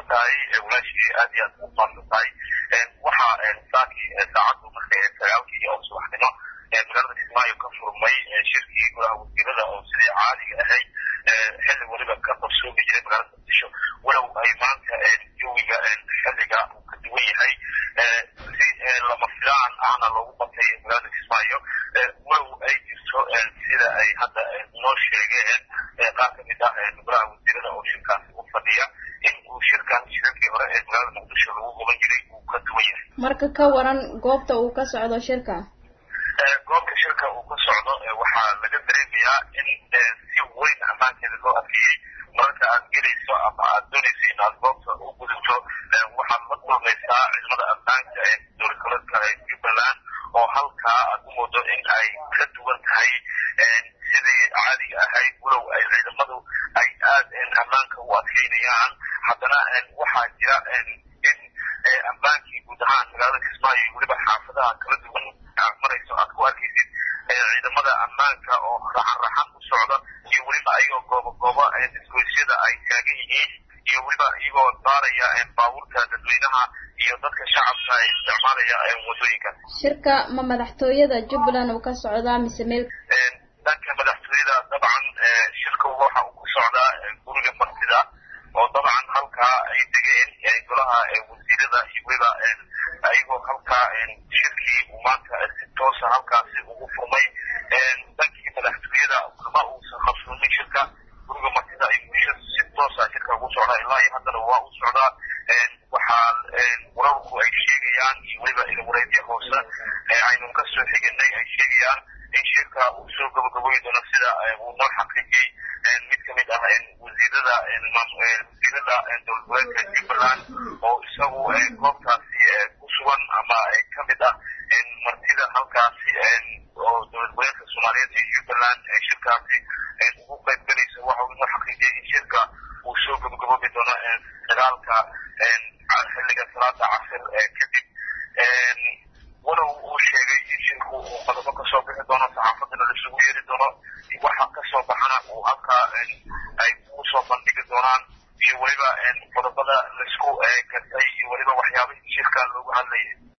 tahay walaashii aad iyo aad ugu faansan tahay waxaa saakii saacaddu markay sagaalkii oo subaxnimo magaalada kismaayo ka furmay shirkii golaha wasiirada oo sidii caadiga ahayd xilli weliba ka qarsoomi jiray magaalada muqdisho walow ay maanta jawiga xilliga uu ka duwan yahay si lama filaan ahna loogu batay magaalada kismaayo walow ay jirto sida ay hadda noo sheegeen qaar ka mid ah golaha wasiirada oo shirkaasi u fadhiya in uu shirkan shirarkii hore ee magaalada muqdisho lagu qaban jiray uu ka duwan yahay marka ka waran goobta uu ka socdo shirka goobta shirka uu ka socdo waxaa laga dareemayaa in si weyn ammaankeeda loo adkeeyey mararka aad gelayso ama aad doonayso in aad goobta u gudubto waxaad la kulmaysaa ciidamada ammaanka ee dowladgoleedka jubbaland oo halkaa aad u moodo in ay ka duwan tahay sidii caadiga ahayd walow ay ciidamadu ay aad ammaanka u adkeynayaan haddana waxaa jira in ammaankii guud ahaan magaalada kismaayo weliba xaafadaha kala duwan aad marayso aad ku arkaysid ciidamada ammaanka oo raxan raxan u socda iyo weliba ayagoo goobo goobo isgoysyada ay taagan yihiin iyo weliba iyagoo baaraya baabuurta dadweynaha iyo dadka shacabka ay isticmaalaya wadooyinka shirka ma madaxtooyada jubbaland uu ka socdaa mise meel dhanka madaxtooyada dabcan shirka waxa uu ku socdaa guriga martida oo dabcan halkaa ay degeen golaha wasiirada iyo weliba ayagoo halkaa shirkii uu maanta si toosa halkaasi ugu furmay dhankii madaxtooyada kama uusan qabsoomin shirka guriga martida ay bisha si toosa shirka ugu socdaa ilaa iyo haddana waa u socdaa waxaa wararku ay sheegayaan iyo weliba ilwareedya hoose aynu kasoo xiganay ay sheegayaan in shirka uu soo gabagaboyi doono sida uu noo xaqiijiyey mid kamid ah wasiirada wasiirada dowladgoleedka jubbaland oo isagu goobtaasi ku sugan ama kamid ah martida halkaasi oo dowladgoleedka soomaaliyeed ee jubbaland shirkaasi ugu qaybgalaysa waxa uu noo xaqiijiyey in shirka uu soo gabagaboobi doono dagaalka xilliga salaada casir kadib walow uu sheegay in shirku uu qodobo kasoo bixi doono saxaafadana laisugu yeeri doono waxa kasoo baxana uu halkaa ay ugu soo bandhigi doonaan iyo weliba qodobada laisku gartay iyo weliba waxyaabihii shirka loogu hadlayay